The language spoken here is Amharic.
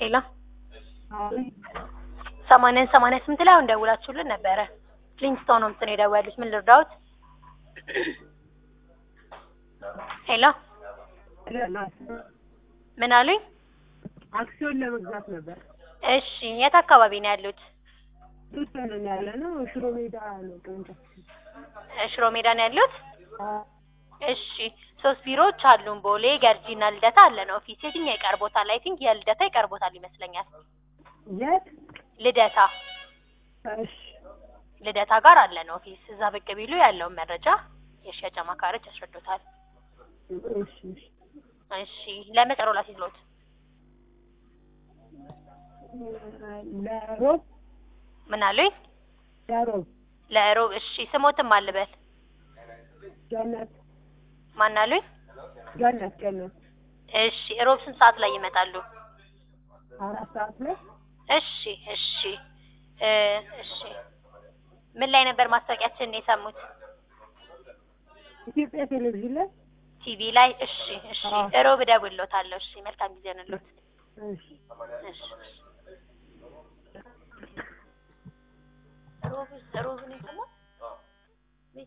ሄሎ ሰማንያን ሰማንያ ስምንት ላይ አሁን ደውላችሁልን ነበረ። ሊንክስቶን ሆምስ ነው የደወሉት። ምን ልርዳዎት? ሄሎ ምን አሉኝ? አክሲዮን ለመግዛት ነበር። እሺ የት አካባቢ ነው ያሉት? ተወሰነ ያለ ነው። ሽሮ ሜዳ ነው ቅርንጫፍ። እ ሽሮ ሜዳ ነው ያሉት? እሺ ሶስት ቢሮዎች አሉን። ቦሌ፣ ገርጂና ልደታ አለን ኦፊስ። የትኛው ይቀርቦታል? አይ ቲንክ የልደታ ይቀርቦታል ይመስለኛል። የት? ልደታ እሺ ልደታ ጋር አለን ኦፊስ። እዛ ብቅ ቢሉ ያለውን መረጃ የሽያጭ አማካሪዎች ያስረዱታል። እሺ እሺ። እሺ ለመጠሮ ላሲዝሎት ለሮብ ምን አሉኝ? ለሮብ ለሮብ እሺ ስሞትም አልበል ገነት ማን አሉኝ? ገነት ገነት እሺ ሮብ ስንት ሰዓት ላይ ይመጣሉ? አራት ሰዓት ላይ እሺ እሺ እ እሺ ምን ላይ ነበር ማስታወቂያችንን የሰሙት? ኢትዮጵያ ቴሌቪዥን ላይ ቲቪ ላይ። እሺ እሺ አዎ። ሮብ እደውልልዎታለሁ። እሺ መልካም ጊዜ ይሁንልዎት። እሺ እሺ ሮብ ሮብ ነው የሰማው?